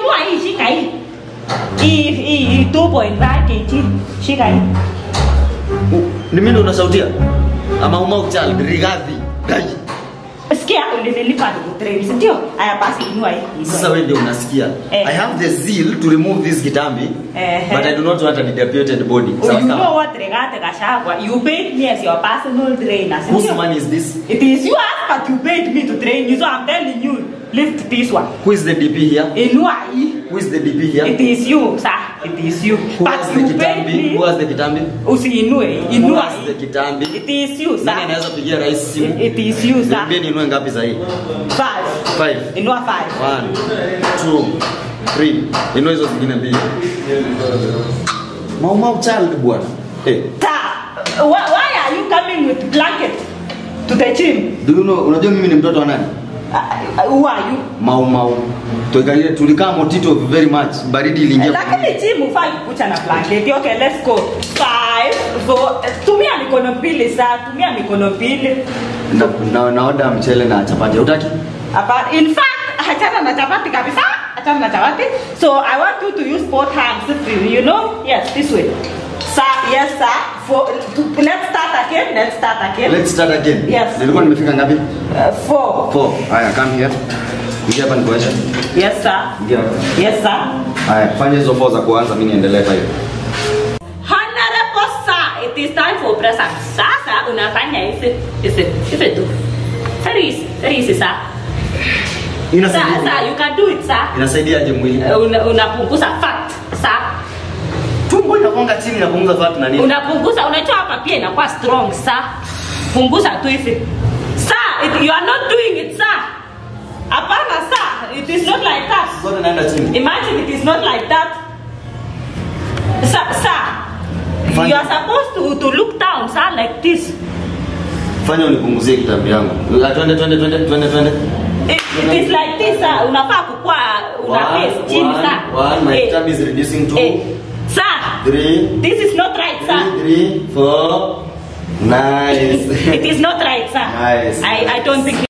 inua hii shika hii hii hii 2.5 kg shika hii Ni mimi ndo unasautia? Ama umau child rigathi. Gai. sikia ulinilipa nikutrain si ndio haya basi inua hii Sasa wewe ndio unasikia. Eh. I have the zeal to remove this kitambi. Eh. But I do not want a depiated body. Oh, Sawa you know sawa. what Regate Gashagwa you paid me as your personal trainer si Whose ndio? money is this? it is yours but you paid me to train you so I'm telling you lift this one Who is the DP here? inua hii Who is the DP here? It is you, sir. It is you. Who but has the you paid kitambi? Who me. has the kitambi? Usiinue, Who inua. has the kitambi? It is you, Nani sir. anaweza pigia rais simu? It is you, sir. Niambie ninunue ngapi sahi? Five. Five. Inua five. One, two, three. Inua hizo zingine mbili. Mau mau child bwana. Eh, Sir, why, why are you coming with blanket to the gym? do you know unajua mimi ni mtoto wa nani? Uh, uh, who are you? Mau mau. Tuikalie tulikaa motito very much. Baridi iliingia. Lakini gym hufai kukucha na blanket. Okay, let's go. Five, four. Tumia mikono mbili, sir. Tumia mikono mbili. Na, na, naoda mchele na chapati. Utaki? Apa, in fact, achana na chapati kabisa. Achana na chapati. So I want you to use both hands. You know? Yes, this way. Sir, yes, sir. For, to, let's start again. Let's start again. Let's start again. Yes. Nilikuwa nimefika ngapi? Uh, four. Four. Haya, come here. Ingia hapa nikuache. Yes, sir. Ingia hapa. Yes, sir. Haya, fanya hizo four za kuanza mimi niendelee kwa hiyo. Honorable sir, it is time for press up. Sasa unafanya hivi hivi hivi tu. Very easy, very easy, sir. Sir, Inasaidia. sir, you can do it, sir. Inasaidiaje mwili? Uh, una- Unapunguza fat, sir. Tumbo inakonga chini inapunguza fat na nini? unapunguza unajua hapa pia inakuwa strong sa punguza tu hivi sa it, you are not doing it sa hapana sa it is not like that Zote naenda chini. imagine it is not like that sa sa Fine. you are supposed to, to look down sa like this Fanya unipunguzie kitambi yangu. Ah, Twende twende twende twende twende. it, it is like this sa unafaa kukua una One, face chini one, sa one, my Eh, tummy is reducing to eh, sa three, this is not right sa three, three, four. Nice. it is not right sir Nice. I, I don't think